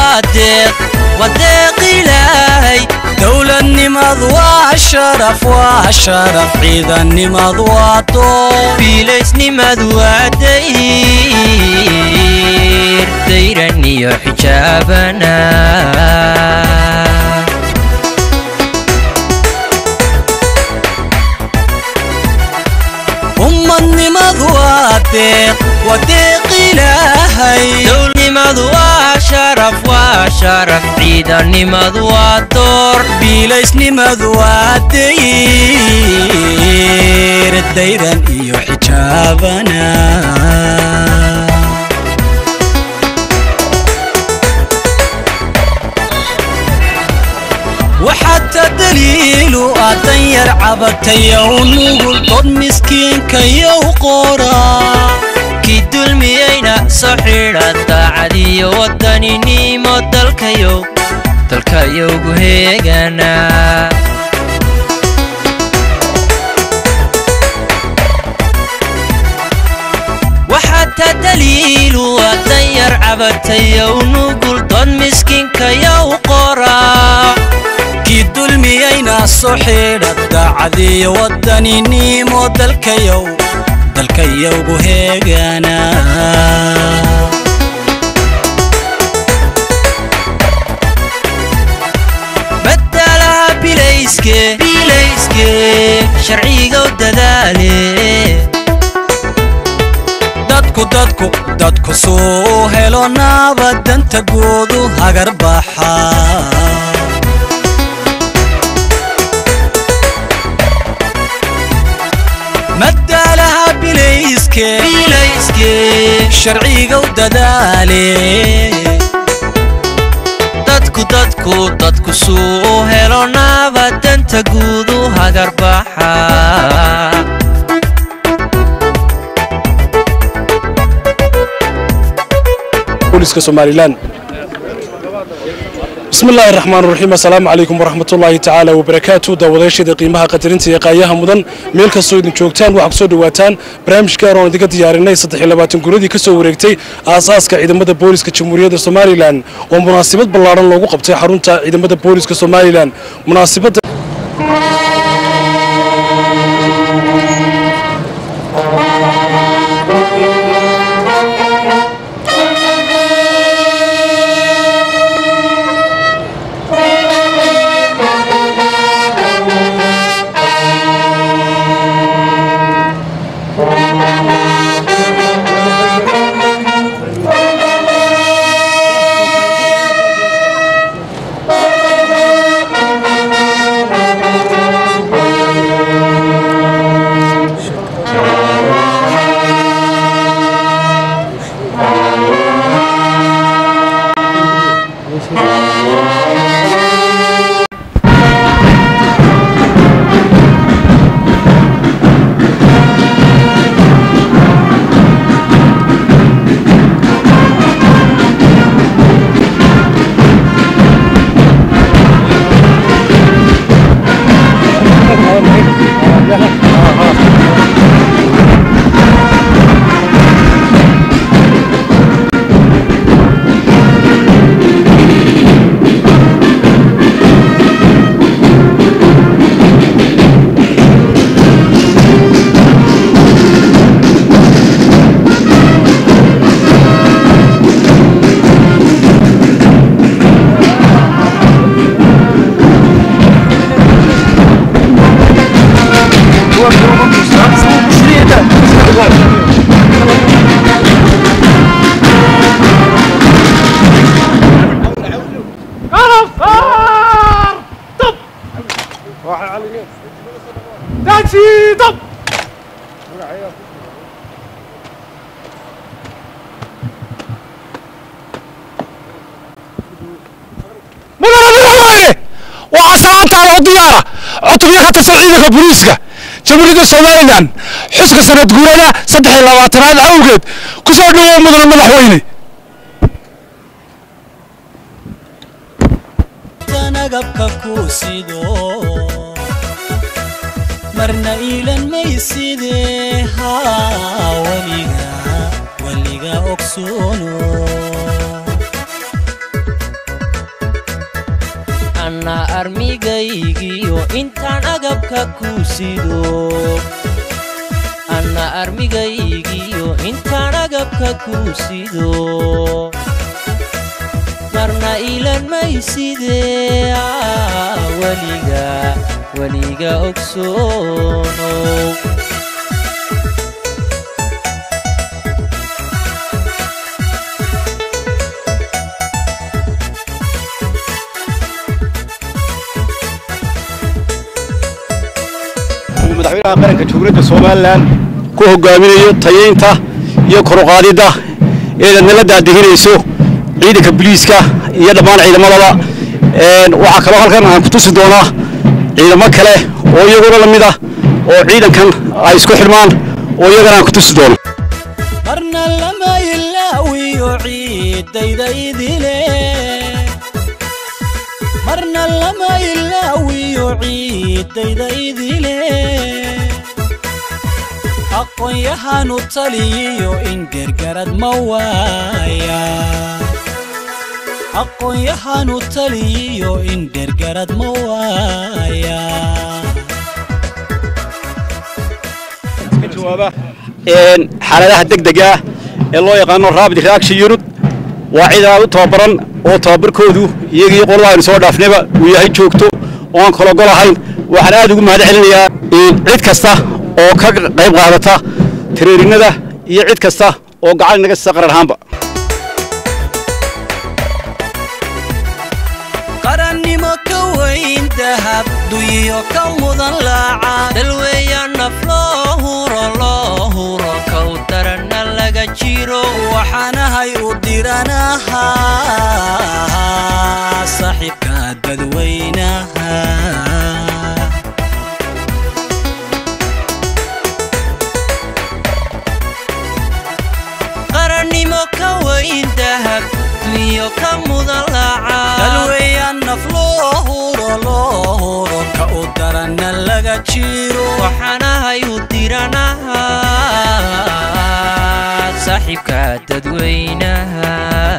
waa deeq waa deeq ilaahay dowladnimadu waa sharaf waa sharaf ciidannimadu waa door biilaysnimadu waa dayr dayran iyo xijaabana ummadnimadu waa deeq waa deeq ilaahay dowladnimadu waa sharaf waa sharaf ciidannimadu waa door biilaysnimadu waa dayr dayran iyo xijaabana waxaata daliilu ah danyar cabatayow nugul dod miskiinkayow qoraa kii dulmiyeyna soo xidha daacadiyo wadaninimo dalkayow dalkayowgu heegana waxaata daliilu waa danyar cabatayow nugul dod miskiinkayow qoraa kii dulmiyeyna soo xidha daacadiyo wadaninimo dalkayow dalkayowgu heegana badalaha bilayske bilayske sharcigow dadaale dadku dadku dadku suu helo naabadanta goodu hagar baxa madaalaha bilayske bilayske sharcigow dadaale dadku dadku dadku suu helo naabadanta guudu hagarbaxa booliska somalilan bismi illaahi raxmaan raxiim assalaamu calaykum waraxmatullaahi tacaala wabarakaatu daawadayaashada qiimaha qadarinta iyo qaayaha mudan meel kastoo idin joogtaan waxaa kusoo dhawaataan barnaamij gaar oon idinka diyaarinay saddexiyo guradii ka soo wareegtay aasaaska ciidamada booliska jamhuuriyadda somalilan oo munaasabad ballaadhan loogu qabtay xarunta ciidamada booliska somalilan munaasabadda waxaa salaantaada u diyaara cutubyo ka tirsan ciidanka booliiska jamhuuriyadda somalilan xuska sanad guurada saddex iyo labaatanaad awgeed ku soo dhawow mudane madaxweyne nagabka ku sido marna iilan mayside haa weliga weliga ogsoono anna armigaygiyo intaan agabka ku sido anna armigaygiyo intaan agabka ku sido marna ilan maysidee ah, weliga weliga ogsoonow uu madaxweynaha qaranka jamhuuriyadda somalilan ku hogaaminayo tayeynta iyo koruqaadidda eedaad nala daadihinayso ciidanka biliiska iyo dhammaan ciidamadaba Een, waxaa kaloo halkan aan ku tusi doonaa ciidamo kale oo iyaguna la mid ah oo ciidankan ay isku xidhmaan oo iyagana aan ku tusi doono marna lama ilaawiyo ciiddayda idile marna lama ilaawiyo ciiddayda idile aqoon-yahanu taliyiyo in gergarad ma waaya aqoon-yahanu taliyiyo in gergarad ma waaya ka jawaaba een, xaaladaha degdega ah ee loo yaqaano rapid reaction unit waa ciidan aad u tababaran oo tababarkoodu iyagii qolada aynu soo dhaafnayba uu yahay joogto oo aan kala gol ahayn waxaan aad ugu mahad celinayaa een, cid kasta oo ka qayb qaadata tareerinada iyo cid kasta oo gacan inaga siisa qaran ahaanba qarannimo ka weyn dahab duyiyo ka mudan laaca dalweeya naf loo huro loo huro kow daranna laga jiro waxaanahay u diranahaa saaxiibka dadweynaha qarannimo ka weyn dahab dunyo ka mudan laaca dalweeyaan naf loo huro loo huro ka u daranna laga jiro waxaanahay u diranaha saaxiibka dadweynaha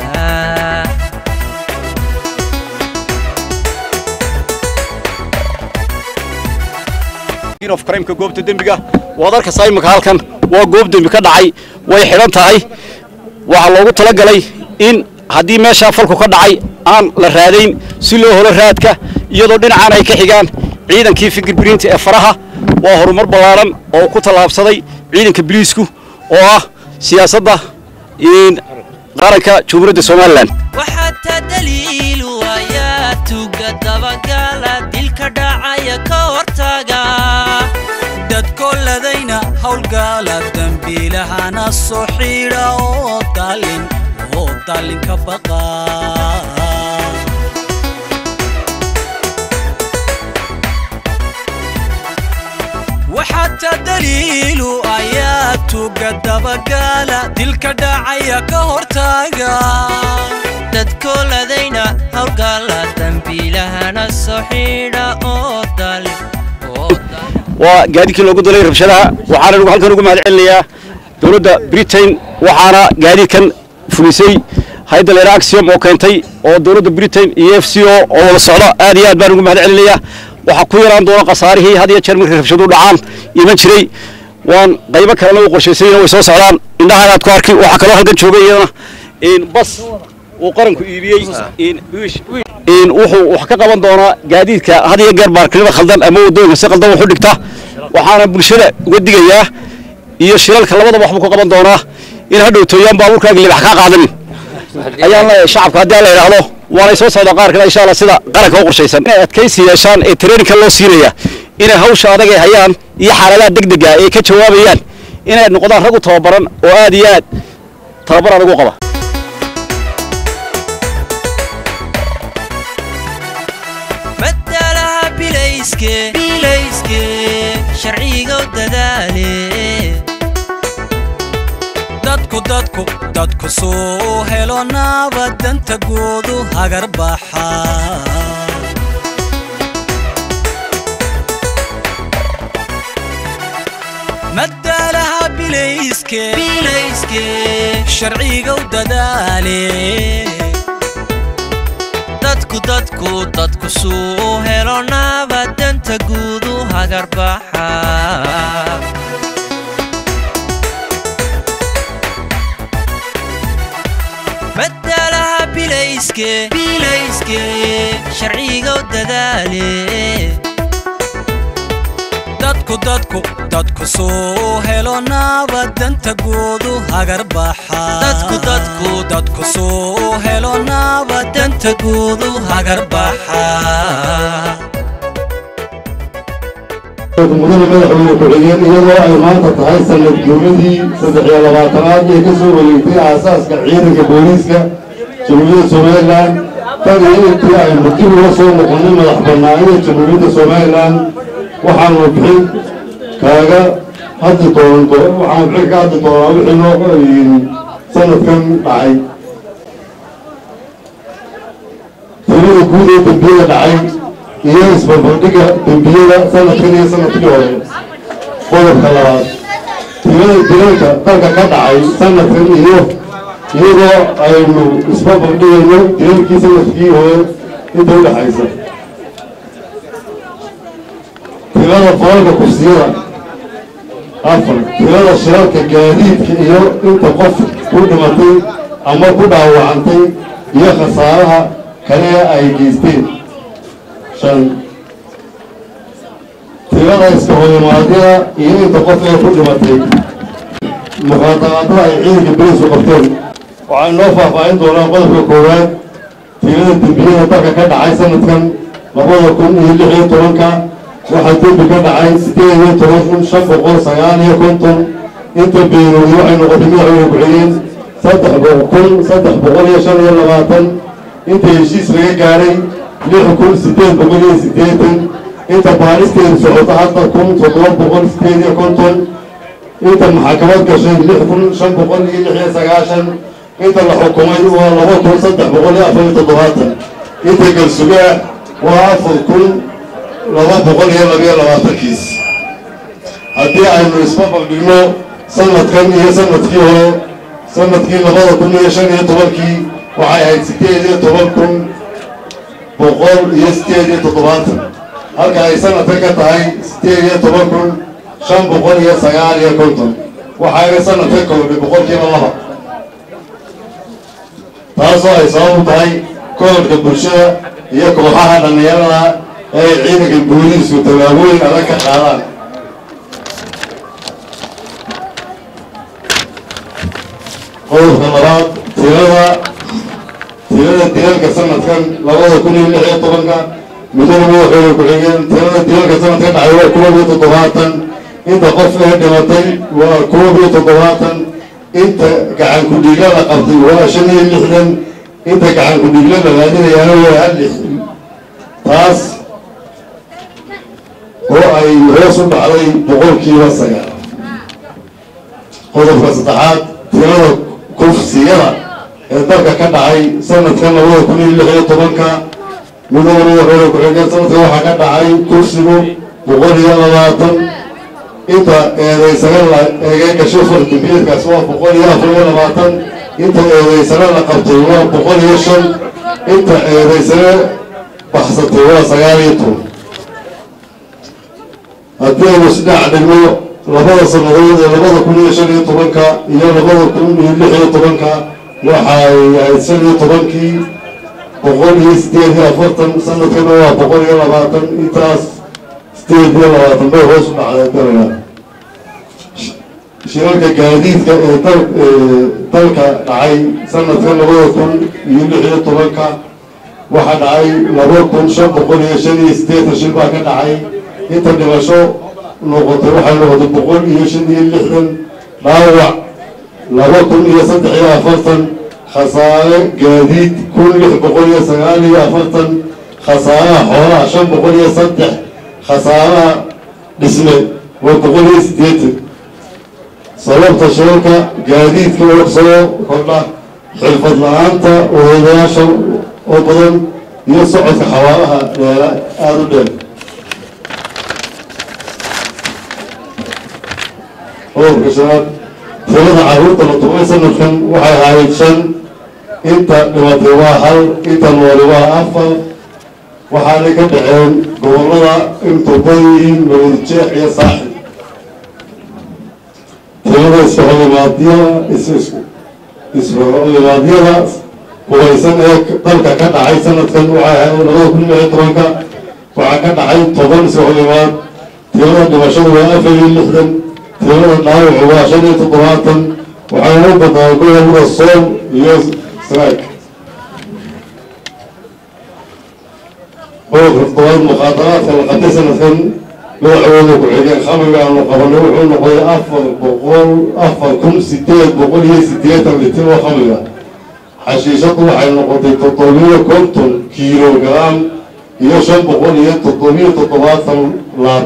of crimeka goobta dembiga waad arkaysaa imika halkan waa goob dembi ka dhacay way xidhan tahay waxaa loogu talagalay in haddii meeshaa falku ka dhacay aan la raadayn si loo helo raadka iyadoo dhinacaan ay ka xigaan ciidankii fingerprint ee faraha waa horumar ballaaran oo ku tallaabsaday ciidanka biliisku oo ah siyaasadda in qaranka jamhuuriyadda somalilan waxaata daliilu ayaa tuga dabagala dilka dhacaya ka hortaga dadkoladayna howlgala dembiilahana soo xidha oo daalin oo daalin ka baqa waxaata daliilu ayaa tuga dabagala dilka dhacaya ka hortaga dadkooladayna howlgala dambiilahana soo xidha oo dali oo dali waa gaadiidkii loogu dalay rabshadaha waxaana nagu halkan ugu mahad celinayaa dowladda britain waxaana gaadiidkan fulisay hayadda leera axiom oo keentay oo dowladda britain iyo f c o oo wada socda aad iyo aad baan ugu mahad celinayaa waxaa ku yaraan doona khasaarihii had iyo jeer markay rabshaduhu dhacaan iman jiray waan qaybo kalena u qorshaysayna way soo socdaan indhahaan aad ku arki waxaa kaloo halkan jooga iyadana in bas uu qaranku iibiyey in in wuxuu wax ka qaban doonaa gaadiidka had iyo jeer baarkinada khaldan ama waddooyinka si khaldan wax u dhigta waxaana bulshada uga digayaa iyo shilalka labadaba waxbuu ka qaban doonaa in hadhow tooyaan baabuurkaaga libax kaa qaadanin ayaan leeyahay shacabka haddii aan la idhaahdo waanay soo socdaa qaar kale insha allah sida qaranka u qorshaysan inay adkaysi yeeshaan ee traininka loo siinaya inay hawsha adag ay hayaan iyo xaaladaha degdega ay ka jawaabayaan inay noqdaan rag u tababaran oo aad iyo aad tababar adag u qaba madalaha bilayske bilayske sharciga u dadaale dadku dadku dadku suu helo naabadanta goodu hagar baxa madaalaha bilayske bilayske sharciga u dadaale dadku dadku dadku dadku suu helo nabad danta guudu hagarbaxa madalaha bilayske bilayske sharciga u dadaale dadku dadku dadku suu helo nabad danta guudu hagar baxa dadku dadku dadku suu helo nabad danta guudu hagar baxa mudane madaxweyne ku-xigeen iyadoo ay maanta tahay sanad guuradii saddex iyo labaatanaad ee ka soo wareegtay aasaaska ciidanka booliiska jamhuuriyadda somalilan tan iyo intii aynu dib uga soo noqonnay madax bannaanida jamhuuriyadda somalilan waxaanu bixin kaaga haddi doonto waxaanu bixin ka haddi doonaa wixii noo sanadkan dhacay tirada guud ee dembiyada dhacay iyo isbarbardhigga dembiyada sanadkan iyo sanadkii hore qodobka labaad tirada dilalka dalka ka dhacay sanadkan iyo iyadoo aynu isbarbardhigayno dilalkii sanadkii hore inta u dhexaysa tirada falalka kursiyada afar tirada shirarka gaadiidka iyo inta qof ku dhimatay ama ku dhaawacantay iyo khasaaraha kale ay geysteen shan tirada iska horimaadyada iyo inta qof ee ku dhimatay muqaadaraadada ay ciidanka beriisku qabteen waxay noo faahfaahin doonaa qodobka koowaad tirada dembiyada dalka ka dhacay sanadkan labada kun iyo lix iyo tobanka waxaa dembi ka dhacay sideed iyo toban kun shan boqol sagaal iyo konton inta beenoodi waxay noqotay madaxweyne ku-xigeen saddex kun saddex boqol iyo shan iyo labaatan inta heshiis laga gaadhay lix kun sideed boqol iyo siddeetan inta baaristeedu socoto hadda kun toddoba boqol sideed iyo konton inta maxakamad gashay lix kun shan boqol iyo lix iyo sagaashan inta la xukumay waa laba kun saddex boqol iyo afar iyo toddobaatan inta galsugaa waa afar kun laba boqol iyo labiyo labaatankiis haddii aynu isbabaqdhigno sanadkan iyo sanadkii hore sanadkii labada kun iyo shan iyo tobankii waxay ahayd sideed iyo toban kun boqol iyo sideed iyo toddobaatan halka ay sanadkan ka tahay sideed iyo toban kun shan boqol iyo sagaal iyo konton waxayna sanadka kordhay boqolkiiba laba taasoo ay sabab u tahay koodhka bulshada iyo kooxaha dhallinyarada ee ay ciidanka booliisku tallaabooyin adag ka qaadaan qodobka labaad tirada tirada dilalka sanadkan labada kun iyo lix iyo tobanka mudane madaxweyne ku-xigeen tirada dilalka sanadka dhacay waa koob iyo toddobaatan inta qof ee dhimatay waa koob iyo toddobaatan inta gacan ku-dhiigla la qabtay waa shan iyo lixdan inta gacan ku-dhiigla la raadinayaana waa hal lix taas oo ay hoos u dhacday boqolkiiba sagaal qodobka saddexaad tirada kufsiyada ee dalka ka dhacay sanadkan labada kun iyo lix iyo tobanka mudane madaxweyne ku-xigeen sanadkan waxaa ka dhacay kufsigu boqol iyo labaatan inta eedaysana la eegay gasho fardimbiyeedkaas waa boqol iyo afar iyo labaatan inta eedaysana la qabtay waa boqol iyo shan inta eedaysana baxsatay waa sagaal iyo toban haddii aynu isdhac dhigno labada sannadood ee labada kun iyo shan iyo tobanka iyo labada kun iyo lix iyo tobanka waxay ahayd shan iyo tobankii boqol iyo sideed iyo afartan sanadkana waa boqol iyo labaatan intaas sideed iyo labaatan bay hoos u dhacday dalaga shirarka gaadiidka ee dal dalka dhacay sanadka labada kun iyo lix iyo tobanka waxaa dhacay laba kun shan boqol iyo shan iyo siddeetan shil baa ka dhacay inta dhimasho noqotay waxay noqotay boqol iyo shan iyo lixdan dhaawac laba kun iyo saddex iyo afartan khasaare gaadiid kun lix boqol iyo sagaal iyo afartan khasaaraha xoolaha shan boqol iyo saddex khasaaraha dhisme waa boqol iyo siddeetan sababta shirarka gaadiidka oo soo kordha xirfad la-aanta odayaasha oo badan iyo socodka xawaaraha dheera aada u dheer qodobka shanaad tirada carruurta la tumay sanadkan waxay ahayd shan inta dhimatay waa hal inta nooli waa afar waxaanay ka dhaceen gobollada intuu badan yihiin mawadjeex iyo saaxib tirada isfaxulimaadyada isfaxulimaadyada hubaysan ee dalka ka dhacay sanadkan waxay ahayd labada kun iyo tobanka waxaa ka dhacay toban isfaxulimaad tirada dhimashadu waa afar iyo lixdan tirada dhaawacu waa shan iyo toddobaatan waxayna u badnaa gobolada sool iyo sraag qodobka toddobaad mukhaadaraadka la qabtay sanadkan madaxweyne ku-xigeen khamiga aanu qabanay wuxuu noqday afar boqol afar kun sideed boqol iyo sideetan litir oo khamiga xashiishadu waxay noqotay toddobiyo konton kilogram iyo shan boqol iyo toddobiyo toddobaatan laab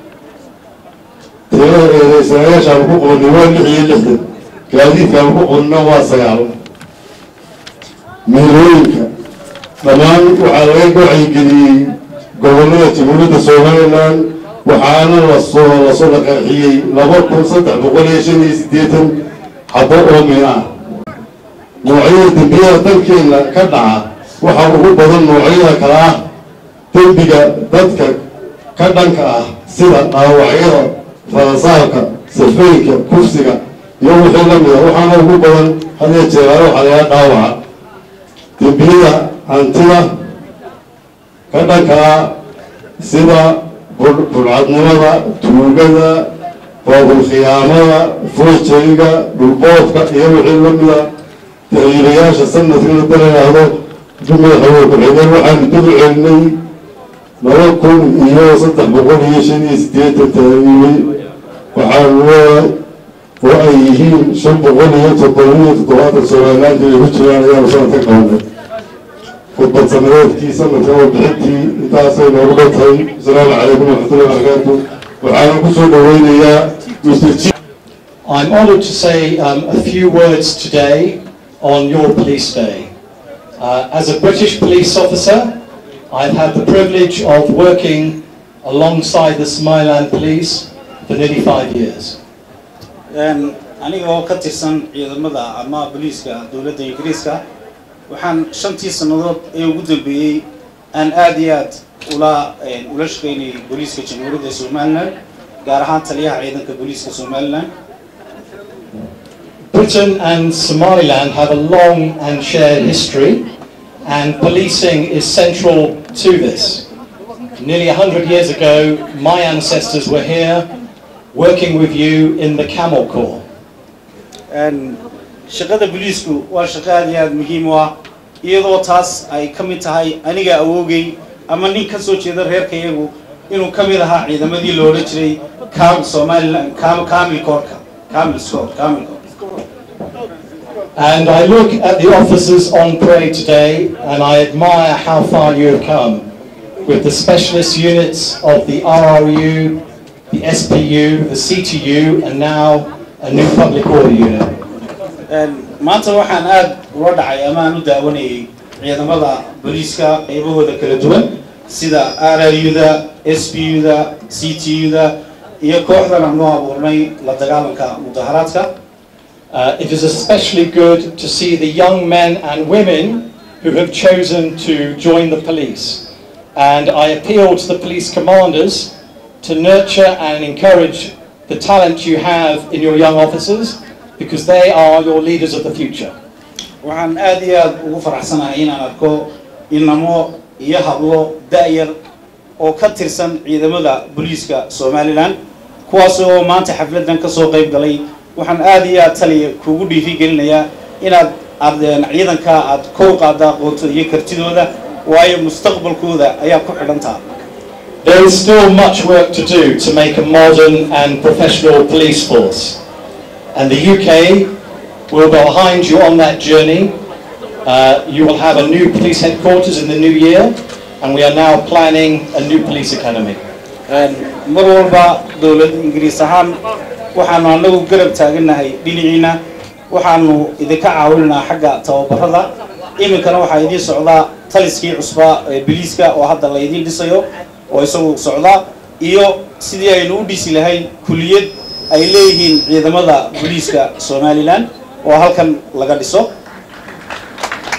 tirada eedeysanayaashaan ku qoonnay waa lix iyo lixdan gaadiidkaan ku qonna waa sagaal meelooyinka dhammaan waxaa laga wacyigeliyey gobollada jamhuuriyadda somalilan waxaana lasoo lasoo dhaqaaxiyey laba kun saddex boqol iyo shan iyo siddeetan xabo oo min ah noocyada dembiyada dalkeena ka dhaca waxaa ugu badan noocyada kale ah dembiga dadka ka dhanka ah sida dhaawacyada falasaarka safeynka kufsiga iyo wixii la mida waxaana ugu badan hadiya jeeraale waxaa lagaa dhaawaca dembiyada hantida ka dhanka ah sida bulcadnimada tuugada baabulkhiyaamada foojariga dhulboodka iyo wixii la mida tariirayaasha sanadkana dalayaahdo madaxweyne ku-xigeen waxaanu dib u celinay laba kun iyo saddex boqol iyo shan iyo siddeetan taariibay waxaanu leedahay oo ay yihiin shan boqol iyo toddobiyo toddobaatan somalilaanta ay ku jiraan ayaanu sanadka qabanay khudbad sanadeedkii sanadka oo bixintii intaasay noogu dhantahay asalaamu calaykum waraxmatullahi wabarakaatu waxaana kusoo dhaweynayaa mr g I'm honoured to say um, a few words today on your police day. Uh, as a British police officer, I've had the privilege of working alongside the Somaliland police for nearly five years. aniga oo ka tirsan ciidamada ama booliiska dowladda ingiriiska waxaan shantii sannadood ee ugu dambeeyey aan aada iyo aad ula ula shaqaynayay booliiska jamhuuriyadda somalilan gaar ahaan taliyaha ciidanka booliiska somalilan Britain and Somaliland have a long and shared history, and policing is central to this. Nearly 100 years ago, my ancestors were here working with you in the Camel Corps. shaqada booliisku waa shaqo aad iyo aad muhiim u ah iyadoo taas ay ka mid tahay aniga awoogay ama nin ka soo jeeda reerkayagu inuu ka mid ahaa ciidamadii la odhan jiray kam somaliland kam kamil koorka kamil scott kamil And I look at the officers on parade today and I admire how far you have come with the specialist units of the RRU, the SPU, the CTU, and now a new public order unit. maanta waxaan aada ula dhacay ama aan u daawanayay ciidamada booliiska qaybahooda kala duwan sida rru-da s p u-da c t u-da iyo kooxdan aan noo abuurnay la dagaalanka mudaharaadka Uh, it is especially good to see the young men and women who have chosen to join the police. And I appeal to the police commanders to nurture and encourage the talent you have in your young officers because they are your leaders of the future. waxaan aada iyo aada ugu faraxsanahay inaan arko inamo iyo hablo da-yar oo ka tirsan ciidamada booliiska somalilan kuwaas oo maanta xafladan kasoo qayb galay waxaan aada iyo aad taliya kugu dhiiri gelinayaa inaad ardeen ciidanka aad kow qaada aqoonto iyo kartidooda waayo mustaqbalkooda ayaa ku xidhantaa There is still much work to do to make a modern and professional police force. And the UK will be behind you on that journey. Uh, you will have a new police headquarters in the new year, and we are now planning a new police academy. mar walba dowlad ingiriis ahaan waxaanu anagu garab taaganahay dhinaciina waxaanu idinka caawinaynaa xagga tababarada iminkana waxaa idiin socdaa taliskii cusbaa ee biliiska oo hadda la idiin dhisayo oo isagu socdaa iyo sidii aynu u dhisi lahayn kuliyad ay leeyihiin ciidamada booliiska somalilan oo halkan laga dhiso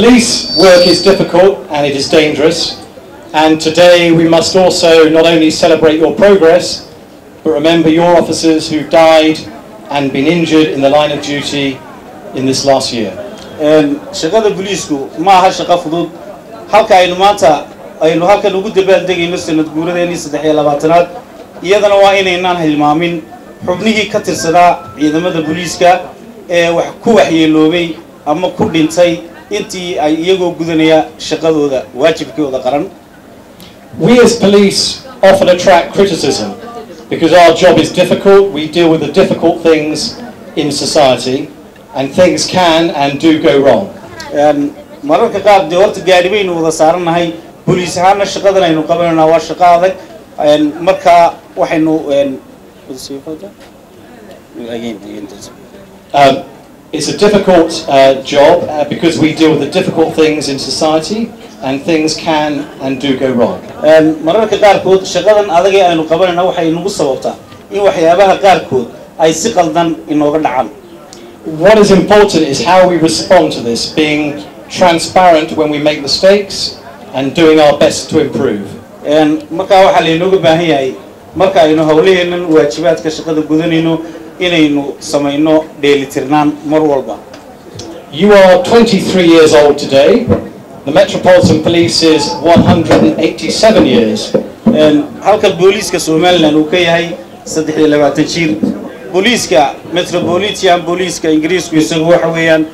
Police work is difficult and it is dangerous, and today we must also not only celebrate your progress, but remember your officers who died and been injured in the line of duty in this last year. Een, shaqada booliisku ma aha shaqo fudud halka aynu maanta aynu halkan ugu dabaaldegayno sanad guuradeenii saddex iyo labaatanaad iyadana waa inaynaan hilmaamin xubnihii ka tirsanaa ciidamada booliiska ee wax ku waxyeeloobay ama ku dhintay intii ay iyagoo gudanaya shaqadooda waajibkooda qaran We as police often attract criticism because our job is difficult, we deal with the difficult things in society, and things can and do go wrong. Een, mararka qaar dee horta gaadhi baynu wada saarannahay booliis ahaana shaqadan aynu qabanayna waa shaqo adag Een, marka waxaynu een, Um, it's a difficult uh, job uh, because we deal with the difficult things in society, and things can and do go wrong. Een, mararka qaarkood shaqadan adag ee aynu qabanayna waxay nagu sababtaa in waxyaabaha qaarkood ay si qaldan inooga dhacaan What is important is how we respond to this, being transparent when we make mistakes and doing our best to improve. Een, markaa waxaa laynooga baahan yahay marka aynu howlaheennan waajibaadka shaqada gudanayno inaynu samayno dheelitirnaan mar walba You are 23 years old today. The Metropolitan Police is 187 years. Een, halka booliiska somalilan uu ka yahay saddex iyo labaatan jir booliiska metropolitan booliiska ingiriisku isagu waxa weeyaan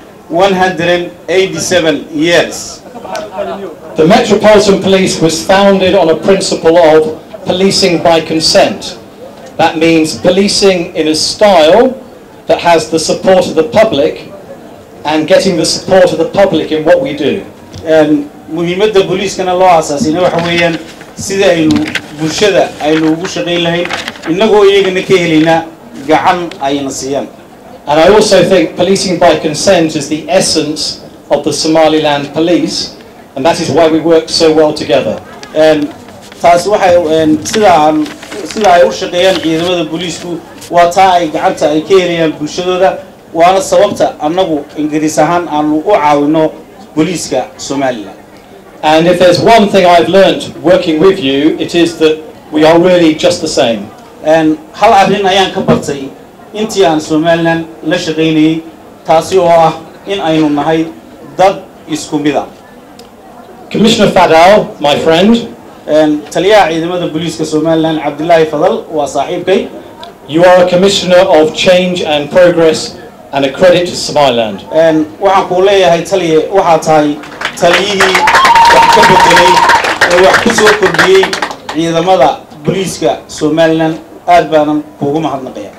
187 years The Metropolitan Police was founded on a principle of policing by consent. That means policing in a style that has the support of the public and getting the support of the public in what we do. Een, muhiimadda booliiskana loo aasaasina waxa weeyaan sida aynu bulshada aynu ugu shaqayn lahayn innagoo iyagana ka helayna gacan ayna siiyaan And I also think policing by consent is the essence of the Somaliland police, and that is why we work so well together. Een, taas waxay een, sida aan sida ay u shaqeeyaan ciidamada booliisku waa taa ay gacanta ay ka helayaan bulshadooda waana sababta annagu ingiriis ahaan aanu u caawino booliiska somalilan And if there's one thing I've learnt working with you, it is that we are really just the same. Een, hal arrin ayaan ka bartay intii aan somalilan la shaqaynayay taasi oo ah in aynu nahay dad isku mid a Commissioner Fadal, my friend, Een, taliyaha ciidamada booliiska somalilan cabdilaahi fadal waa saaxiibkay you are a commissioner of change and progress and a credit to Somaliland. Een, waxaan kuu leeyahay taliye waxaa tahay taliyihii wax ka bedelay ee wax ku soo kordhiyey ciidamada booliiska somalilan aad baanan kuugu mahadnaqaya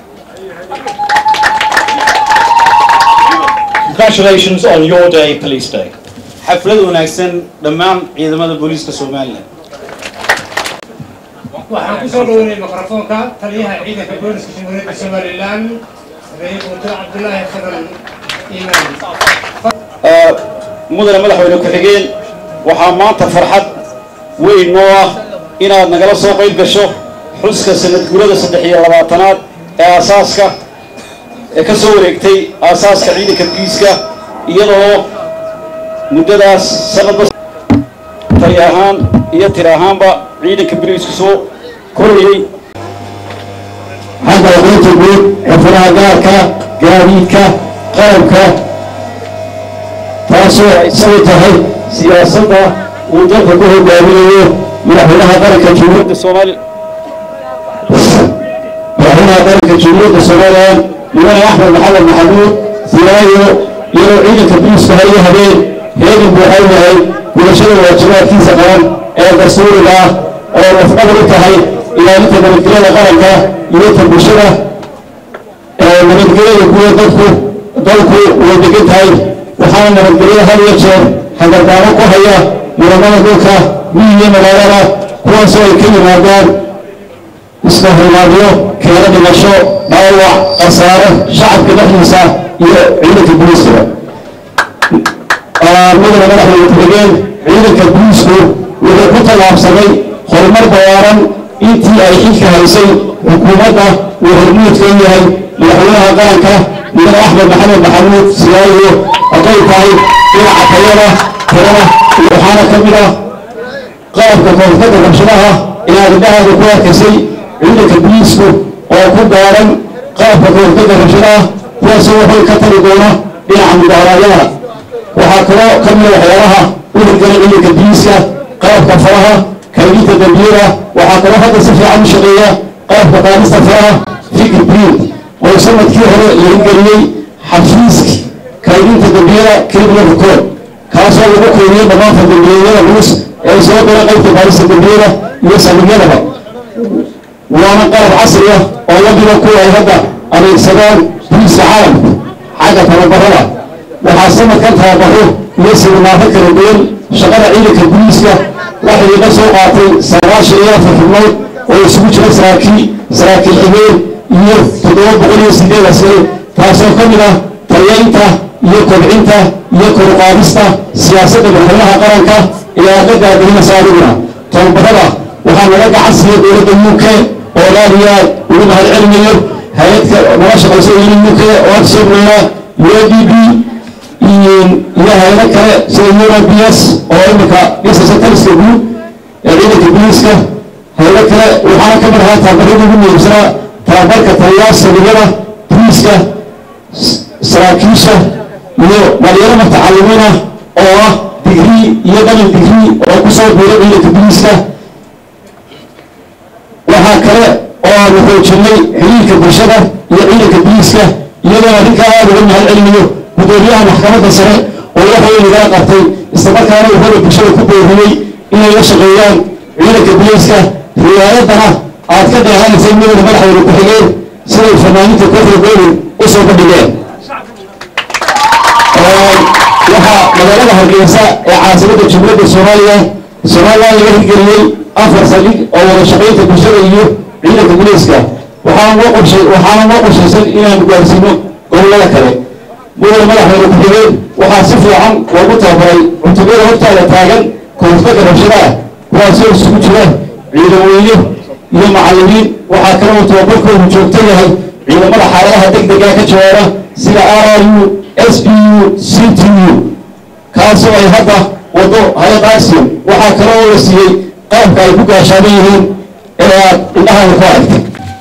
Congratulations on your day, Police Day. xaflad wanaagsan dhammaan ciidamada booliiska somalilan waxaan ku soo dhaweynay mikrofoonka taliyaha ciidanka booliska jamhuuriyadda somalilan sareeye guuto cabdulaahi fadal iimaan mudane madaxweyne ku-xigeen waxaa maanta farxad weyn noo ah inaad nagala soo qayb gasho xuska sanad guurada saddex iyo labaatanaad ee aasaaska ee ka soo wareegtay aasaaska ciidanka booliiska iyadoo muddadaas sanadba tali ahaan iyo tir ahaanba ciidanka booliisku soo korayey xagga aqoonta guud xirfadaha gaarka gaadiidka qalabka taasoo ay sabay tahay siyaasadda uu dalka ku hogaaminayo madaxweynaha qaranka jamhuuriyadda soomaali madaxweynaha qaranka jamhuuriyadda somalilan mudane axmed maxamed maxamuud silaayo iyadoo ciidanka booliiska hal iyo habeen heegan buuxa u yahay gudashada waajibaadkiisa qaran ee dastuuriga ah oo lafdhabar u tahay ilaalinta nabadgelyada qaranka iyo ta bulshada ee nabadgelyada kuwa dadku dalku way degan tahay waxaana nabadgelyada had iyo jeer hagardaamo ku haya muramada dhulka miyiga magaalada kuwaasoo ay ka yimaadaan isla hormaadyo keena dhimasho dhaawac khasaare shacabka dhexdiisa iyo ciidanka booliiskaba mudane madaxweyne ku-xigeen ciidanka booliisku wuxuu ku tallaabsamay horumar ballaaran intii ay xilka haysay xukuumadda uu hormuudka u yahay madaxweynaha qaranka mudane axmed maxamed maxamuud silaayo hadday tahay dhinaca tayada tirada waxaana ka mid ah qalabka koonfurta rabshadaha inaad indhahaaga ku arkaysay ciidanka biliisku oo ku gaaran qalabka koonfurta rabshadaha kuwaasoo waxay ka tari doona dhinaca mudaharaadyada waxaa kaloo ka mida waxyaalaha u hirgala ciidanka biliiska qalabka faraha kaydinta dambiyada waxaa kaloo hadda si fiican u shaqeeya qalabka qaadista faraha fikir print oo sanadkii hore la hirgeliyey xafiiski kaydinta dambiyada criminal record kaasoo lagu qiimiyey dhammaan fardambiyeedyada culus ee soo gala qaybta baarista dambiyada iyo saldhigyadaba waana qalab casri ah oo la mida kuwa ay hadda adeegsadaan boliiska caalamka xagga tababarada waxaa sanadkan tababaro iyo siminaaro kala duwan shaqada ciidanka boliiska waxay iga soo qaatay sagaashan iyo afar xubnood oo isugu jira saraakiil saraakiil xigeen iyo toddoba boqol iyo sideed askari taasoo ka mid ah tayaynta iyo kobcinta iyo koruqaadista siyaasadda madaxweynaha qaranka ee aad la gaadinaysa adiguna tababarada waxaa naga gacan siiya dowladda u k oo aad iyo aad ugu mahad celinayo hay-adka nala shaqaysa in u k oo aad sheegnaynaa u a d b iyo hay-ado kale sida ura b s oo iminka dhisaysa taliska guud ee ciidanka biliiska hay-ado kale waxaana ka mid ahaa tababaradii ugu muhiimsanaa tababarka taliyaha saldhigyada boliiska saraakiisha iyo dhalinyaro mutacalimiin ah oo ah digrii iyo dalin digrii oo kusoo biiray ciidanka biliiska waxaa kale oo aanu xoojinay xiriirka bulshada iyo ciidanka biliiska iyadoo arrinkaa aada uga mahad celinayo gudoomiyaha maxkamadda sare oo wax weyn igala qabtay islamarkaana wuxuuna bulshada ku booriyey inay la shaqeeyaan ciidanka biliiska riwaayadana aad ka dheehanaysay midowda madaxweyne ku-xigeen siday fanaaniinta kofra goolin u soo bandhigeen waxaa magaalada hargeysa ee caasimada jumhuuriyadda soomaaliya somalilan laga hirgeliyey afar saldhig oo wada shaqaynta bulshada iyo ciidanka biliiska waxaana noo qorshay waxaana noo qorshaysan inaanu gaarsiino gobollada kale mudane madaxweyne ku-xigeen waxaa si fiican loogu tababaray cutubada hortaada taagan koonfurka rabshadaha kuwaasoo isugu jira ciidan weyne iyo macallimiin waxaa kale uu tababarkoodu joogto yahay ciidamada xaaladaha deg dega ka jawaaba sida r r u s b u c t u kaasoo ay hadda wado hay-ad axiom waxaa kale oo la siiyey qalabka ay ku gaashaaban yihiin ee aad indhahaaga ku aragtay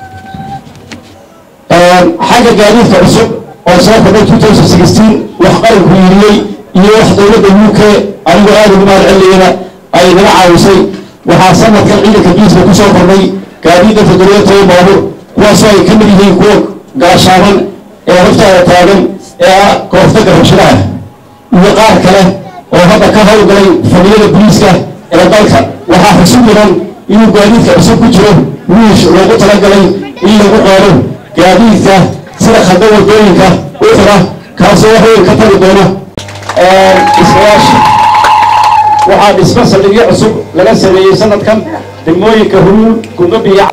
xagga gaadiidka cusub oo soo kordhay two thousand sixteen wax qaranku yiriyey iyo wax dowladda u k anigoo aada ugu mahad celinayana ay naga caawisay waxaa sanadkan ciidanka biiska ku soo kordhay gaadiidda toddobiyo toban baabuur kuwaasoo ay ka mid yihiin kuwa gaashaaban ee hortaada taagan ee ah kooftaga rabshadaha iyo qaar kale oo hadda ka howlgalay fadhiyada boliiska ee dalka waxaa xusu mudan inuu gaadiidka cusub ku jiro wiish loogu talagalay in lagu qaado gaadiidka sida khadda wadooyinka uxra kaasoo wax weyn ka tagi doona iskawaashi waxaa dhismo saldhigyo cusub laga sameeyey sanadkan degmooyinka huluul gundhabiya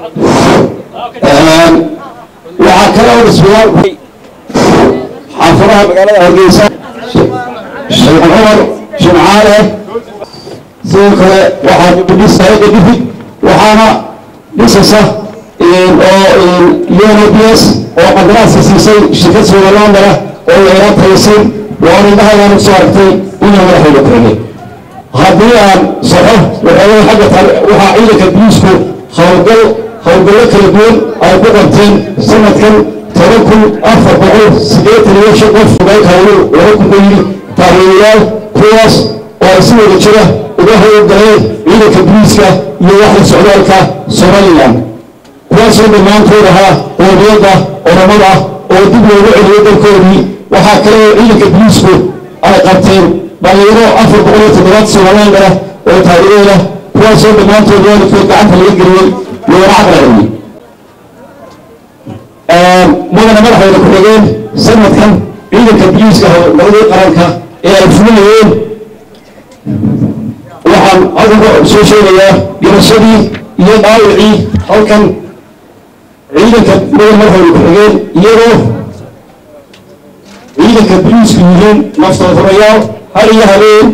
waxaa kale oo dhismayaal xaafadaha magaalada hargeysa sheekh cumar jimcaale sidoo kale waxaa dibudhis hay-adda difid waxaana dhisaysa oo unbs oo qandaraaska siisay shirkad somalilandara oo laylaa taysin waana indhahayaan usoo aragtay inay madaxweyne kuxigay haddii aan saxo waxoogay xagga tale waxaa ciidanka biliisku howlgal howlgallo kala duwan ay ku qabteen sanadkan toban kun afar boqol siddeetan iyo shan qof hogaalka howlu laba kun ka yidhi taageerayaal kuwaas oo ay si wada jira uga howlgaleen ciidanka biliiska iyo waxda socdaalka somalilan kuwaasoo dhammaantood ahaa qoomiyadda oramada oo dib loogu celiyo dalkoodii waxaa kale oo ciidanka biliisku ay qabteen dhalinyaro afar boqol iyo toddobaad somalilandara oo taageerada kuwaasoo dhammaantood waalidkood gacanta laga geliyey loona caqlaceliyey mudane madaxweyne ku-xigeen sanadkan ciidanka biliiska howlgaladii qaranka ee ay fulinayeen waxaan hadalka soo sheegayaa dhimashadii iyo dhaawicii halkan ciidanka mudane madaxweyne ku-xigeen iyagoo ciidanka biliisku yihiin naftoodurayaal hal iyo habeen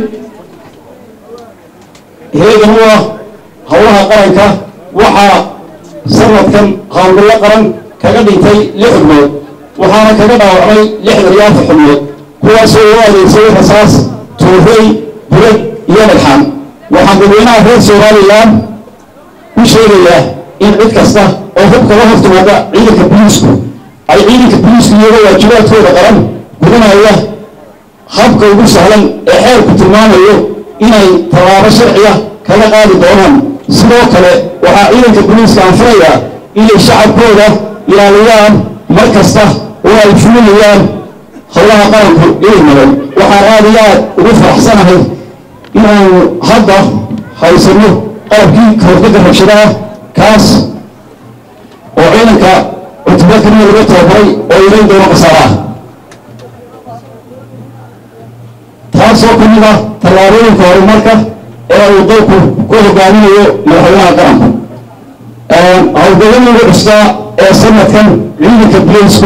heegan u ah howlaha qaranka waxaa sanadkan howlgallo qaran kaga dhintay lix xubnood waxaana kaga dhaawacmay lixdan iyo afar xubnood kuwaasoo loo adeegsaday rasaas tuurey bulad iyo dhagxaan waxaan dadweynaha reer somalilan ku sheegayaa in cid kasta oo hubka la hortimaada ciidanka boliisku ay ciidanka boliisku iyagoo waajibaadkooda qaran gudanaya habka ugu sahlan ee xeerku tilmaamayo inay tallaabo sharciya kaga qaadi doonaan sidoo kale waxaa ciidanka boliiska anfinayaa inay shacabkooda ilaaliyaan mar kasta oo ay fulinayaan howlaha qaranku inay madan waxaan aada iyo aad ugu faraxsanahay inaanu hadda haysano qalabkii kahortagga rabshadaha kaas oo ciidanka cutubyo kaliya laga tababaray oo ilayn doono khasaaraha taasoo ka mid ah tallaabooyinka horumarka ee uu dalku ku hogaaminayo madaxweynaha qaranku howlgalladii ugu custaa ee sanadkan ciidanka bileysku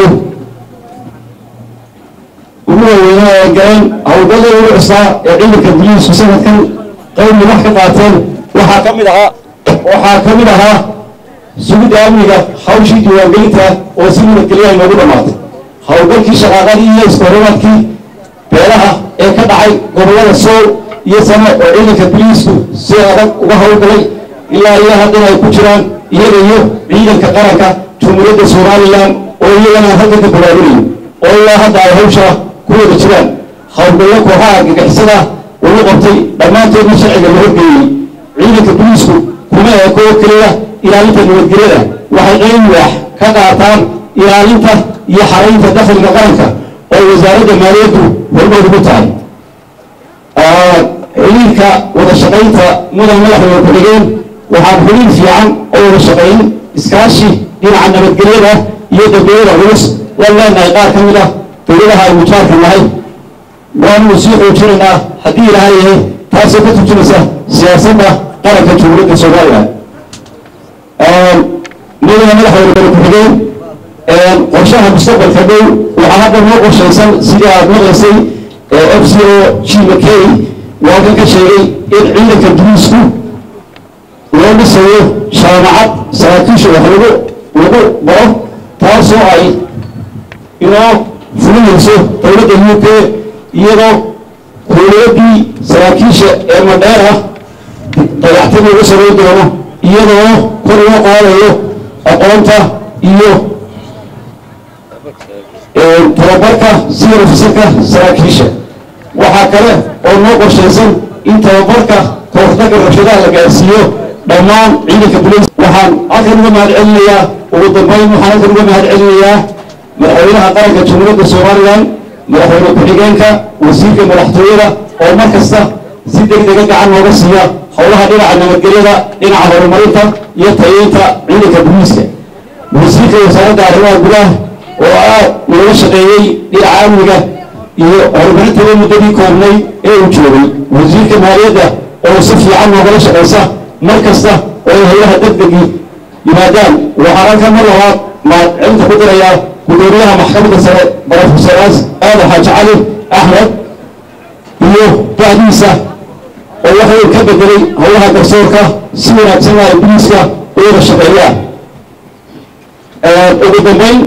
ugu waaweynaa ee galeen howlgalladii ugu custaa ee ciidanka bileysku sanadkan qayb wax ka qaateen waxaa ka mid ahaa waxaa ka mid ahaa sugidda amniga hawshii diiwaangelinta oo si nabadgelyaha inoogu dhammaatay howlgalkii shaqaaqadii iyo iskoorimaadkii beelaha ee ka dhacay gobollada sool iyo sano oo ciidanka boliisku si adag uga howlgalay ilaa iyo haddana ay ku jiraan iyaga iyo ciidanka qaranka jumhuuriyadda somalilan oo iyagana aan halkan ka bogaadinayo oo ilaa hadda ay hawsha ku wada jiraan howlgallo kooxaha argagixisada lagu qabtay dhammaantoodna sharciga la horgeeyey ciidanka boliisku kuma eeko oo keliya ilaalinta nabadgelyada waxay qayb waax ka qaataan ilaalinta iyo xaraynta dakhliga qaranka oo wasaaradda maaliyaddu hormood ugu tahay xiliilka wada shaqaynta mudan madaxweyne ku-xigeen waxaan xiliil fiican oo wada shaqayn iskaashi dhinaca nabadgelyada iyo dambiyada culus waan leenahay qaar ka mid ah dowladaha aynu jaarka nahay waanu sii xoojinaynaa haddii ilaahay yahay taasoo ka turjumaysa siyaasadda qaranka jumhuuriyadda somalilan mudana madaxweyne ku-xigeen qorshaha mustaqbalka dhow waxaa hadda noo qorshaysan sidii aad maqlaysay f c o g mckay waa kan ka sheegay in ciidanka boliisku loo dhisayo jaamacad saraakiisha wax lagu lagu baro taasoo ay inoo fulinayso dowladda u k iyadoo kuuliyadii saraakiisha ee madheera dayactadii uga samayn doono iyadoo kor loo qaadayo aqoonta iyo tababarka sida ofisarka saraakiisha waxaa kale oo noo qorshaysan in tababarka kahortagga rabshadaha la gaarsiiyo dhammaan ciidanka boliis waxaan halkan uga mahad celinayaa ugu dambeyn waxaan halkan uga mahad celinayaa madaxweynaha qaranka jamhuuriyadda somalilan madaxweyne ku-xigeenka wasiirka madaxtooyada oo mar kasta si deg dega gacan nooga siiya howlaha dhinaca nabadgelyada dhinaca horumarinta iyo tayeynta ciidanka boliiska wasiirka wasaaradda arrimaha gudaha oo aad looga shaqeeyey dhinaca amniga iyo horumarintada muddadii koobnay ee uu joogay wasiirka maaliyadda oo si fiican noogala shaqaysa mar kasta oo ay howlaha degdegii yimaadaan waxaan halkan mar labaad mahad celinta ku dirayaa gudoomiyaha maxkamadda sare barofesor aadan xaaji cali axmed iyo bahdiisa oo waxay ka bedelay howlaha garsoorka si wanaagsan ay boliiska u wada shaqeeyaan ugu dambeyn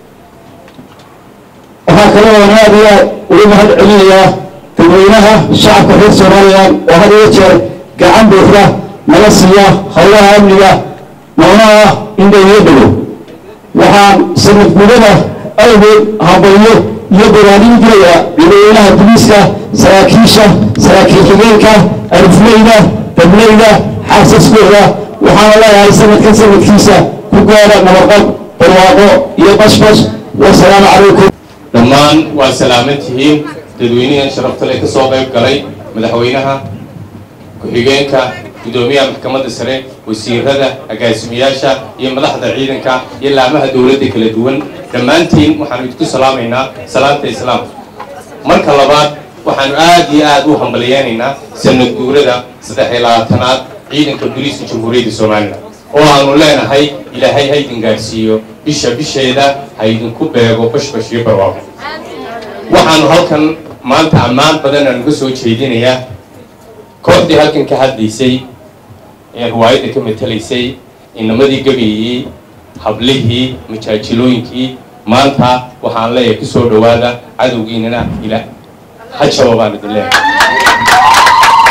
waxaa kale oo aad iyo aad ugu mahad celinayaa dadweynaha shacabka reer somalilan oo had iyo jeer gacan buuxda nala siiya howlaha amniga noona ah in laynaga dego waxaan sanad gudada awgeed hambalyo iyo baraaniin diraya dadweynaha boliiska saraakiisha saraakiil xigeenka arifleyda dableyda xaasaskooda waxaana leeyahay sanadkan sanadkiisa ku gaara nabadqab barwaaqo iyo bashbash wasalaamu calaykum dhammaan waa salaaman tihiin dadweynahan sharafta leh ka soo qayb galay madaxweynaha ku-xigeenka guddoomiyaha maxkamadda sare wasiirada agaasimayaasha iyo madaxda ciidanka iyo laamaha dowladda kala duwan dhammaantiin waxaanu idinku salaamaynaa salaamta islaamka marka labaad waxaanu aad iyo aad u hambalyeynaynaa sanad guurada saddex iyo labaatanaad ciidanka booliiska jamhuuriyadda somalilan oo aanu leenahay ilaahay ha idin gaadhsiiyo bisha bisheeda ha idinku beego bashbash iyo barwaaqo waxaanu halkan maanta ammaan badan aan uga soo jeedinayaa kooxdii halkan ka hadlaysay ee riwaayadda ka matelaysay inamadii gabayey hablihii majaajilooyinkii maanta waxaan leeyahay ku soo dhowaada cadowgiinana ila ha jaba baan idin leeyahay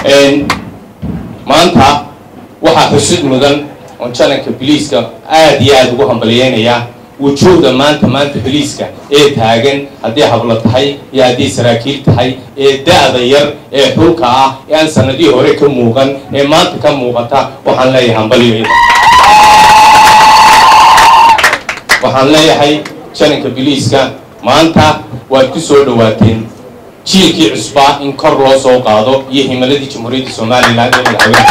maanta waxaa xusid mudan oon jalanka biliiska aad iyo aada ugu hambaliyeynayaa wujuuhda maanta maanta biliiska ee taagan haddii hablo tahay iyo haddii saraakiil tahay ee da-da yar ee xulka ah ee aan sanadihii hore ka muuqan ee maanta ka muuqata waxaan leeyahay hambaliyo ida waxaan leeyahay jalanka biliiska maanta waad ku soo dhawaateen jiilkii cusbaa in kor loo soo qaado iyo himaladii jamhuuriyadda somalilan ee madaxweyne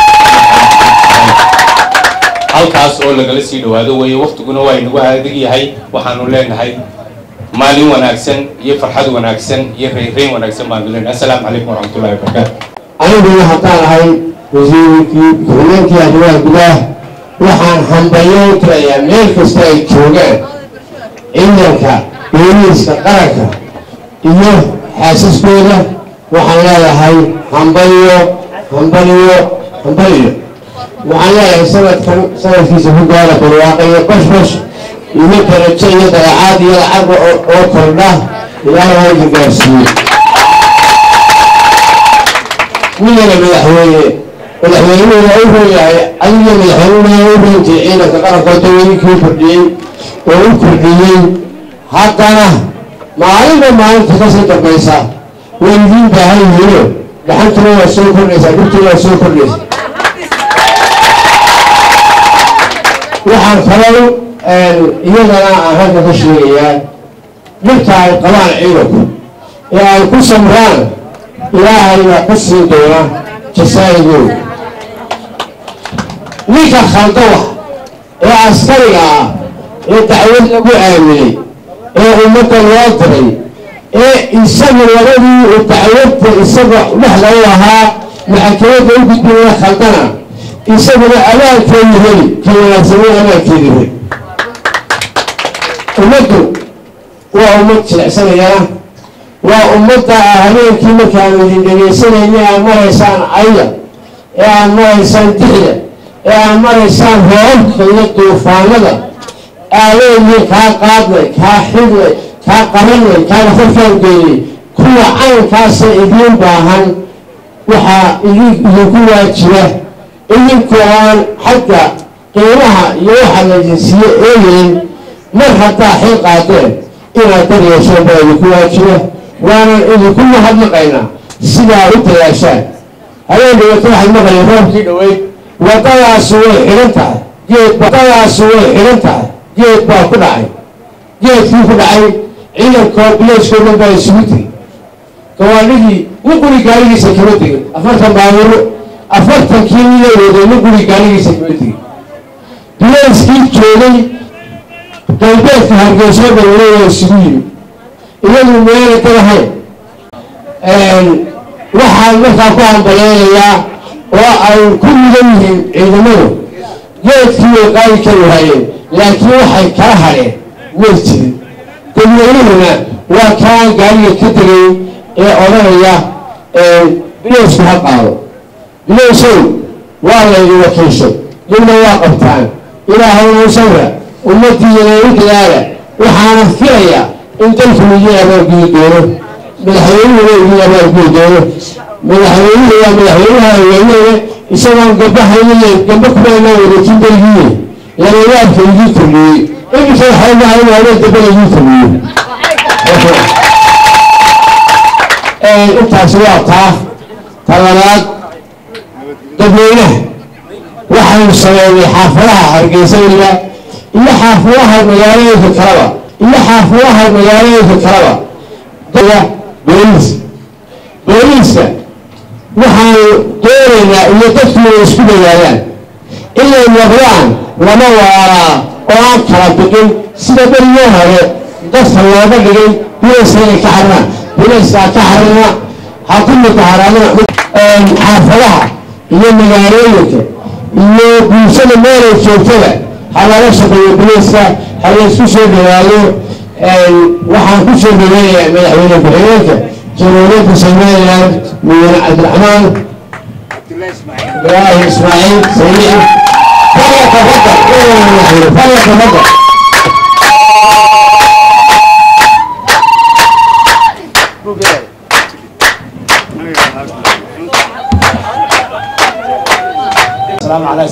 halkaas oo lagala sii dhawaado weeye waktiguna waa inagu adag yahay waxaanu leenahay maalin wanaagsan iyo farxad wanaagsan iyo reynreyn wanaagsan baanu leenahay assalaamu calaykum waraxmatullahi wabarakaatu aniguna haddaan ahay wasiirkii ku-xigeenkii arrimaha gudaha waxaan hambalyo u tirayaa meel kasta ay joogaan ciidanka booliiska qaranka iyo xaasaskooda waxaan leeyahay hambalyo hambalyo hambalyo waxaan leeyahay sanadkan sanadkiisa ku gaara barwaaqa iyo bashbash iyo darajo iyo dayacaad iyo lacag oo kordha ilaahay halka gaarsiiye midana madaxweyne madaxweynuhuna u rooyahay adiga madaxweynuhuna u roonjay ciidanka qarankood daweynkii kordhiyey oo u kordhiyey haddana maalinba maalinta kasii dambaysa way idiin baahan yihiino dhaxantuna waa soo kordhaysaa dhibtuna waa soo kordhaysa waxaan kaloo iyadana aan halka ka sheegayaa dhibta ay qabaan ciidanku ee ay ku samraan ilaahay baa ka siin doona jasaa'igooda ninka khaldawa ee askariga ah ee dacwad lagu aaminay ee ummadda loo diray ee isaga labadii uu dacwadda isaga dhexda u ahaa maxakamadda u gudbinaya khaldana isaguna abaalkeedu heli ka wanaagsanay abaalkeedu heli ummaddu waa ummad jilicsanayana waa ummadda ah habeenkii markaanu idin dhegaysanayna aad maraysaan cayda ee aad maraysaan dixda ee aad maraysaan roobabka iyo duufaanada aadeedii kaa qaadnay kaa xidnay kaa qabanay kaa nafarkaan geeyey kuwa caynkaasa idiin baahan waxaa idinku waajiba idinkoo aan xagga qiimaha iyo waxa laydin siiye eegayn mar haddaa xil qaadeen inaad dar yeesheen baa idinku waajiba waanan idinku mahadnaqaynaa sidaa u dadaashaan habeen dhawata waxaad maqlayeen roobkii dhoweyd waddadaasi way xidhan tahay geed waddadaasi way xidhan tahay geed baa ku dhacay geedkii ku dhacay ciidankoo bileyskoo dhan baa isugu tegey gawaadhidii nin guri gaarigiisa kama tegin afartan baaburo afartankii nila waday nin guri gaarigiisa kama tegin bileyskii joogay galbeedka hargeyso dawle waa isugu yimi iyadu meela dalahayn waxaan markaa ku hambaleynayaa oo ay ku mudan yihiin ciidamadu geedkii way qaadi kari waayeen laakiin waxay kala hadheen may jirin dadweynuhuna waa kaan gaariga ka tegay ee odhanaya biloysku ha qaado bilowsow waa laydi wakiishay dibna waa qabtaan ilaahayna u sawra ummaddiiyana u dadaala waxaana filayaa in dalku idin abaargudi doono madaxweynuhuna idin abaargudi doono madaxweynuhu waa madaxweynaha haweeneeda isagoon gabahaynaye gamba kumaanaa wareejin dalgiiye labayaabka idin kordhiyey iminka waxay mahay in habeen dambana idin kordhiyo intaasi waa taa talabaad dadweynaha waxaynu sameynay xaafadaha hargeysa weliba iyo xaafadaha magaalooyinka kaleba iyo xaafadaha magaalooyinka kaleba booliiska booliiska waxaanu doonaynaa iyo dadku inay isku dadaadaan inay noqdaan lama waaraa oo aan kala biqin sida berigii hore dadka looga dhigay bilayska inay ka xarnaan bilayskaa ka xarina ha ku mutaharaadana xaafadaha iyo magaalooyinka iyo bulshada meelay joogtada ha laga shaqeeyo bilayska ha laysku soo dhawaado waxaan ku soo dhaweynayaa madaxweyne ku-xigeenka jamhuuriyadda somaliland mudane cabdiraxmaan ibrahim ismaaciil sayid falyatafadal falyatafadal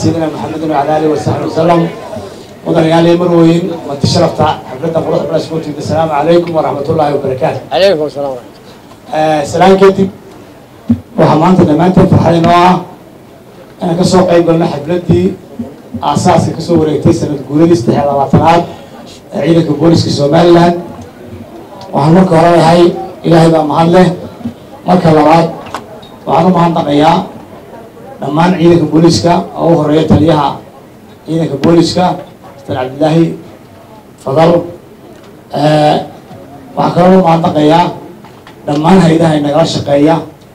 سيدنا محمد وعلى آله وصحبه وسلم وضع عليه مروين وانتشرفت حفلة قروح بلا سكوت السلام عليكم ورحمة الله وبركاته عليكم السلام آه سلام كتب وحمانت دمانت فرحين نوعا أنا كسو قيب قلنا حفلتي أساسي كسو وريتي سنة قولي استحيال الوطنات عيدك بوليس كسومالي لان waxaan marka hore lahay ilaahay baa mahad leh marka labaad waxaan u mahadnaqayaa dhammaan ciidanka booliiska oo u horeeya taliyaha ciidanka booliiska mr cabdilaahi fadal waxaan kaloo u mahadnaqayaa dhammaan hay-adaha inagala shaqeeya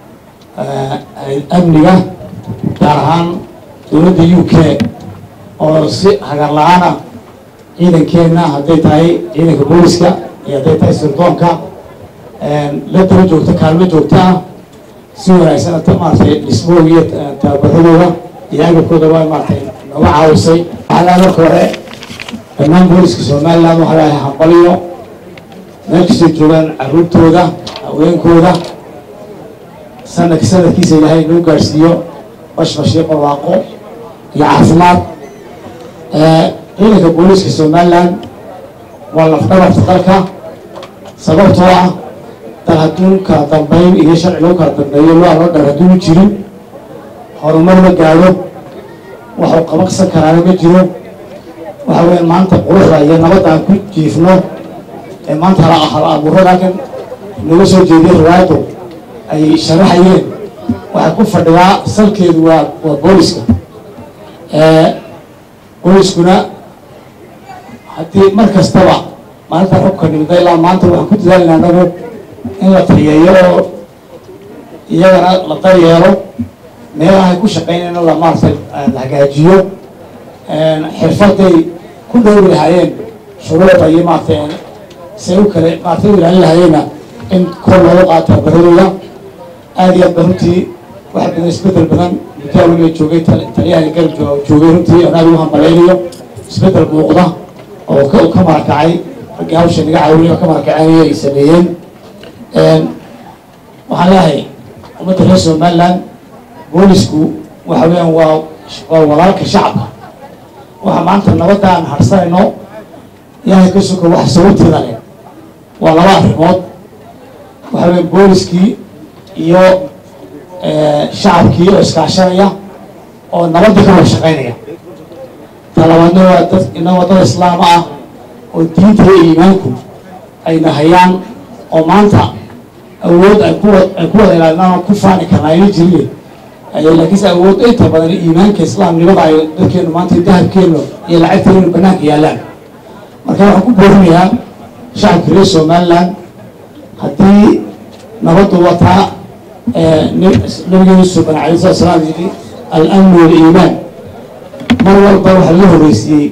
amniga gaar ahaan dowladda u k oo si hagar la-aana ciidankeenna hadday tahay ciidanka booliiska iyo hadday tahay sirdoonka la daba joogta kaalmo joogta ah si wanaagsan maaragtay dhismahooda iyo tababaradooda iyo agabkooda waa maaragtay nooga caawisay waxaa laha marka hore dhammaan booliska somaliland waxaa lahay hambaliyo meel kastoo joogaan caruurtooda haweenkooda sanadka sanadkiisa ilaahay inuu gaadhsiiyo bashbash iyo barwaaqo iyo caafimaad ciidanka booliska somaliland waa lafdhabarta dalka sababtoo ah dal hadduu kala dambeyn iyo sharci lagu kala dambeeyo loo loo dhar hadduu jirin horumar ma gaadho waxuu qabaqsan karaana ma jiro waxa weya maanta quruxda iyo nabadda aan ku jiifno ee maanta hala hala abuurada halkan nooga soo jeediyay riwaayaddu ay sharaxayeen waxay ku fadhidaa salkeedu waa waa booliska booliskuna haddii mar kastaba maalintan xubka dhimida ilaa maanta waxaan ku dadaalina anagu in la taliyeeyo oo iyagana la daryeelo meelahay ku shaqeynayna la maaragtay la hagaajiyo xirfaday ku dhowri lahaayeen shuruucda iyo maaragtay say u kale maaragtay u ilaalin lahayeenna in kor looga qaato baradooda aada iyo aad ba runtii wax badan isbedel badan muddaa weliba joogay taliyahani garab joogay runtii aan aada ugu hambaleynayo isbedel muuqda oo ka ka marakacay raggii hawsha naga caawinay oo ka marakacaynaya ay sameeyeen waxaan leeyahay ummadda reer somaliland boolisku waxa weeyaan waa waa walaalka shacabka waxa maanta nabadda aan harsanayno ilaahay ka suko wax sababteeda leh waa laba arrimood waxa weya booliskii iyo shacabkii oo iskaashanaya oo nabaddii ka wada shaqaynaya talabaadna waa dad inagoo dad islaam ah oo diinta iyo iimaanku ayna hayaan oo maanta awood ay ku ay ku wada ilaalinaan ku faani karnaa ayna jirin laakiinse awood inta badan iimaanka islaamnimada ay dadkeenu maanta dahabkeenu iyo lacagteenu banaanka yaallaan marka waxaan ku boorinayaa shacabka reer somaliland haddii nabaddu wataa nabigeenu suban alayh salatu salaam yidhi al-amnu wal-iimaan mar walba waxaa la horreysiiyey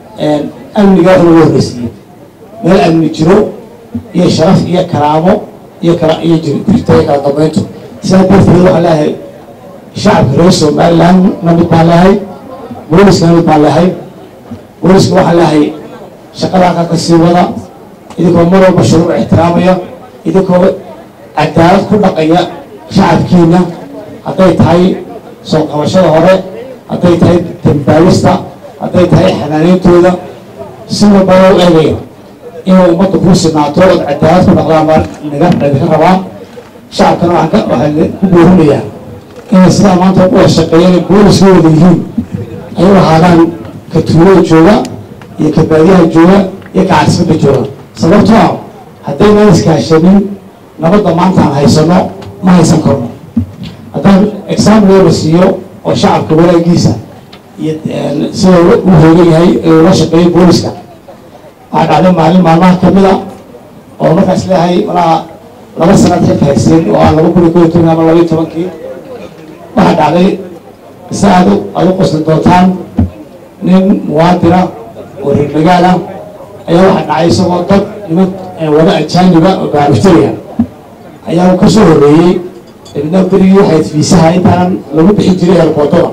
amniga wax laga horreysiiyey meel amni jiro iyo sharaf iyo karaamo iyo kala iyo jirta iyo kala dambeyntu sidaa darteed waxaa leeyahay shacabka reer somaliland na mid baan leehay booliska na mid baan leehay booliska waxaa leeyahay shaqadaa ka kasii wada idinkoo mar walba shuruuc ixtiraamaya idinkoo cadaalad ku dhaqaya shacabkiina hadday tahay soo qabashada hore hadday tahay dambaabista hadday tahay xanaaneyntooda si walba loo eegaya inay ummadda kuu sinaato ood cadaalad ku dhaqdaan baa naga idinka rabaa shacabkana waxaan ka waxaan ku boorinayaa inay sidaa maanta u wada shaqeeyeen ay booliska wada yihiin ay u ahaadaan ka tuulada jooga iyo ka baadiyaha jooga iyo ka caasimadda jooga sababtoo ah haddaynan iskaashanin nabadda maanta aan haysano ma haysan karno haddaan example la siiyo oo shacabka walaagiisa iyo sida u hoogan yahay ee ula shaqeeyay booliska waxaa dhacday maalin maalmaha kamid a oo markaas leeyahay malaha laba sanad xilka hayseen oo aan laba kun iyo kow iyo toban ama laba iyo tobankii waxaa dhacday si aad u aad u qosli doontaan nin muwaadina oo reer magaala ayaa waxaa dhacay isagoo dad niman wada ajaaniba oo baaruftariya ayaa ka soo horreeyey dabidna berigii waxay fiisaha intaanan lagu bixin jiray eerboodada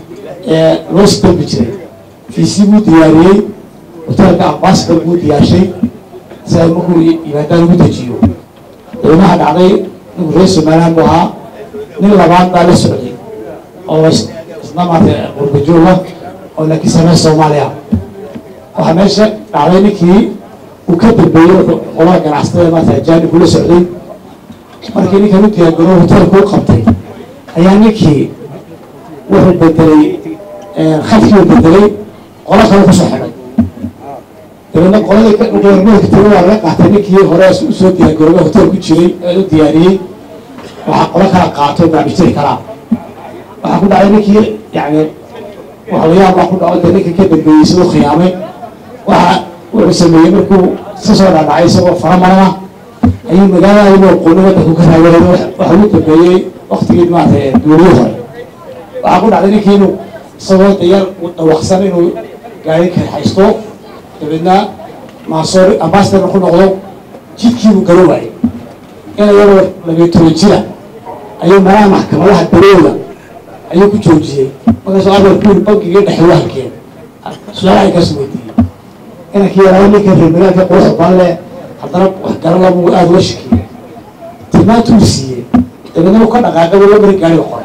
ee loo sdalbi jiray fiisi buu diyaariyey hoteelka ambassador buu diyaarshay si ay markuu yimaadaan ugu dejiyo dabidna waxaa dhacday ninku reer somaliland buu ahaa nin labaad baa la socday oo isna maarata qurba jooga oo laakiin samee soomaaliya waxaa meesha dhacday ninkii uu ka dambeeyey wuxuu qolada ganacsatada maarata ajaanib ula socday markii ninkan u diyaargaroo hoteelku u qabtay ayaa ninkii wuxuu bedelay khadkii bedelay qolo kale kusoo xidhay dabeedna qoladii goormadka tiri waa laga qaatay ninkii hore usoo diyaargarooba hotel ku jiray ee u diyaariyey waxaa qolo kala qaato baabijiri karaa waxaa ku dhacday ninkii yani waxlayaab baa ku dhaco dee ninka ka dambeeyey siduu khiyaamay waxa wuxuu sameeyey markuu ka soo dhaadhacay isagoo faramarana ayuu magaalada ayuu qooni wadanku ka raagareeda waxa ugu dambeeyey waktigii maarata duuliyo hore waxaa ku dhacday ninkii inuu isagoo dayar dhawaqsan inuu gaari haysto dabeedna maasoor ambasadorna ku noqdo jidkiibuu garo waayey in iyagoo labiyo toban jira ayuu meelaha maxkamadaha darooda ayuu ku joojiyey markaasuu adeerku yiri bankigii dhexe wahalkeen su-aalaha inkaas weydiiyey inankii yaraada ninka reer magaalka quruxda badan leh haddana wax garalabu aada uga shakiyey tilmaantuu siiyey dabeedna uu ka dhaqaaqay buu lambarkii gaariga qoray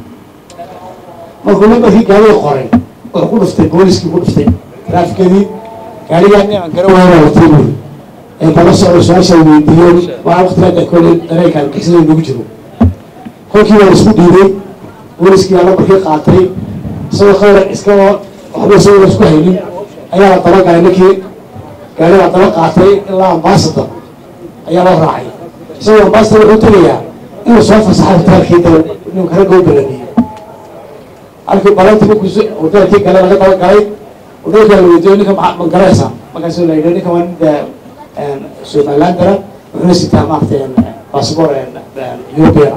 markuu lambarkii gaariga qoray wuxuu ku dhuftay booliskii ku dhuftay traafikadii gaarigaa niman gara waayana watay buuri ee bala socdo su-aasha weydiiyo waa waqtigaa kole dareenka alkixsada nagu jiro kolkii waa isku dhiibay booliskii baa lambarkii qaatay isagoo khayra iskagoo waxba isagoo isku haynin ayaa la daba galay ninkii gaari baa daba qaatay ilaa ambasador ayaa loo raacay isagoo ambasador wuxuu tegayaa inuu soo fasaxo hoteelkii dal ninka ragga u balaniyey halkii balantii markuu hoteelkii gale laga daba galay hoteelkaa la weydiiyo ninka ma ma garaysa markaasuu la yidhi ninka waa nin somalilandara wuxuuna sitaa maaragtay baasboor european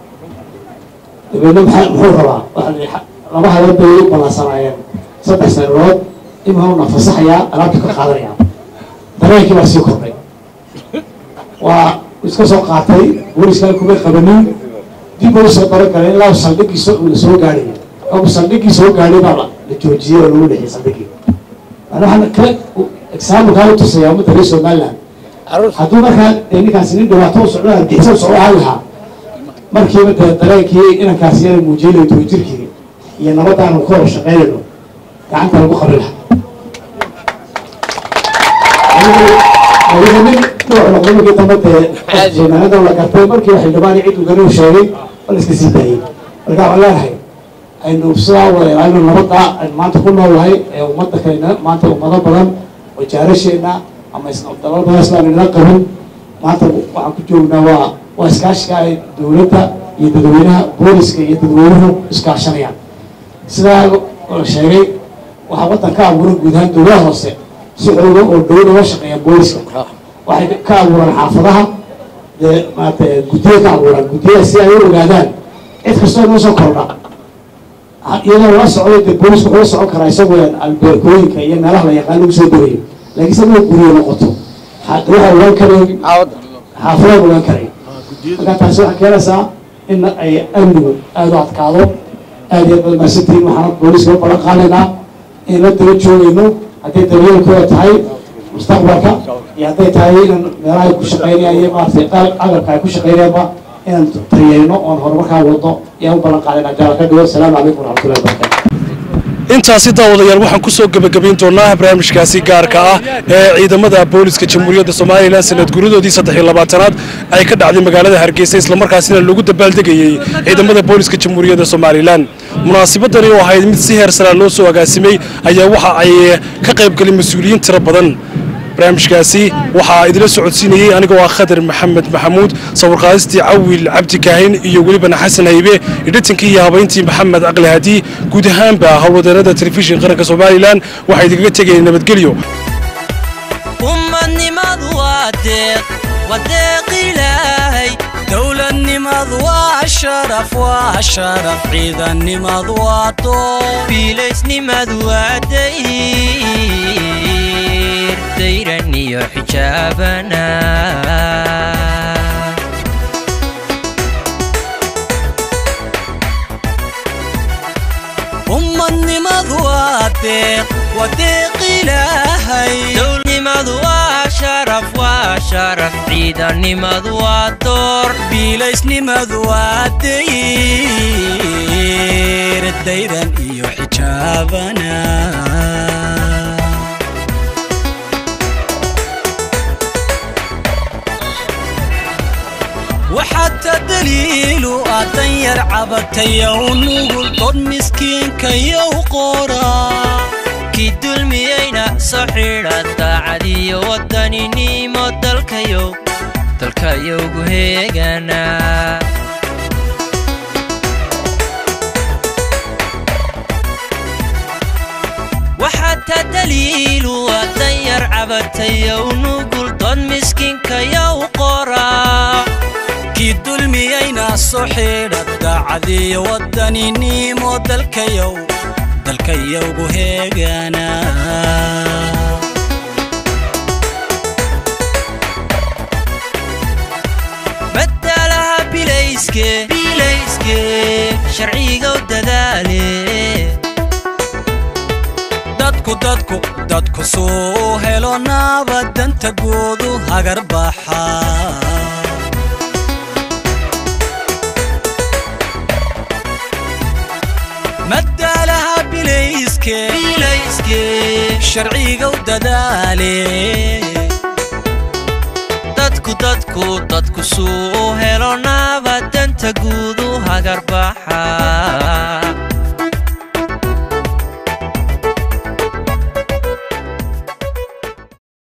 dabeedna maxaa muxuu rabaa waxa laba habeen bay u ballansanaayeen saddex sanadood imauna fasaxayaa alaabta ka qaadanaya dareenkii baa sii kordhay waa iska soo qaatay booliska kuma qabanin dib uu soo darogalay ilaa saldhigiisa uu la soo gaadhay oo saldhigii soo gaadhay baa la joojiyey oo lagu dhexiyay saldhigii ana waxaan kale exaamulkaa u tusayaa ummadda reer somaliland hadduu markaa dee ninkaasi nin dhibaato u socdo argixisa u socdo ahaan lahaa markiiba dee dareenkii inankaasi yana muujiyay toban jirkii iyo nabadaanu ka hor shaqeynayno gacanta lagu qabin lahaa adiga nin dhuuc noqdo markii dambe dee soomaalida la gartay markii wax xildhibaan cid uu garuu sheegay waa la iska sii daayey marka waxaan leenahay aynu sidaa wada ilaalino nabadda aynu maanta ku noolahay ee ummadda kalena maanta ummado badan oo jaarasheena ama dalal badan islaan inala qabin maanta waxaan ku joognaa waa waa iskaashiga ay dowladda iyo dadweynaha booliska iyo dadweynuhu iskaashanayaan sidaa la sheegay waxaa waddan ka abuuran guud ahaan dowladaha hoose si xooga oo dowladda loo shaqeeya booliska waxay ka abuuraan xaafadaha dee maarata guddiya ka abuuraan guddiyada si ay u ogaadaan cid kastoo inoo soo kordha iyadoo la socdo dee boolisku wuxuu la socon karaa isagoo albeerkooyinka iyo meelaha la yaqaan lagu soo degayo laakiin se marka guriyo noqoto waxaa ogaan karay xaafadaha ogaan karay marka taasi waxay keenaysaa in ay amnigu aada u adkaado aada iyo badan maasantiin waxaan booliska u balan qaadaynaa in la daba joogayno hadday daryeelkooda tahay mustaqbalka iyo hadday tahay in meelaha ay ku shaqeynayaan iyo maaragtay agabka ay ku shaqeynayaanba inaan tayeyno oon horumarkaa wadno iyaan u ballan qaadayna jaala ka dhigo asalaamu calaykum waraxmatullahi wabarakatu intaasi daawadayaal waxaan ku soo gebagabayn doonaa barnaamijkaasi gaarka ah ee ciidamada booliska jamhuuriyadda somalilan sanad guridoodii saddex iyo labaatanaad ay ka dhacday magaalada hargeysa islamarkaasina lagu dabaaldegayey ciidamada booliska jamhuuriyadda somalilan munaasabadani oo ahayd mid si heer saraa loo soo agaasimay ayaa waxa ay ka qaybgalay mas-uuliyiin tiro badan barnaamijkaasi waxaa idila socodsiinayey anigoo ah khadar maxamed maxamuud sawirqaadistii cawil cabdi kaahin iyo welibana xasan haybe idhitankii iyo habayntii maxamed aqli hadi guud ahaanba howlwadeennada telefishin qaranka somalilan waxaa idinkaga tegayeen nabadgelyo ummadnimadu waa deeq waa deeq ilaahay dowladnimadu waa sharaf waa sharaf ciidannimadu waa doob biilaysnimadu waa dayr dayran iyo xijaabana ummadnimadu waa deeq waa deeq ilaahay dowladnimadu waa sharaf waa sharaf ciidanimadu waa door biilaysnimadu waa dayr dayran iyo xijaabana waxaata daliilu ah danyar cabatayow nugul dod miskiinkayow qoraa kii dulmiyeyna soo xidha daacadiyo waddaninimo dalkayow dalkayowgu heegana waxaata daliilu waa danyar cabatayow nugul dod miskiinkayow qoraa kii dulmiyeyna soo xidha daacadiyo waddaninimo dalkayow dalkayowgu heegana madalaha bilayske bilayske sharcigow dadaale dadku dadku dadku suu helo naabadanta goodu hagar baxa madalaha bilayske bilayske sharcigow dadaale dadku dadku dadku suu helo naabadanta guudu hagar baxa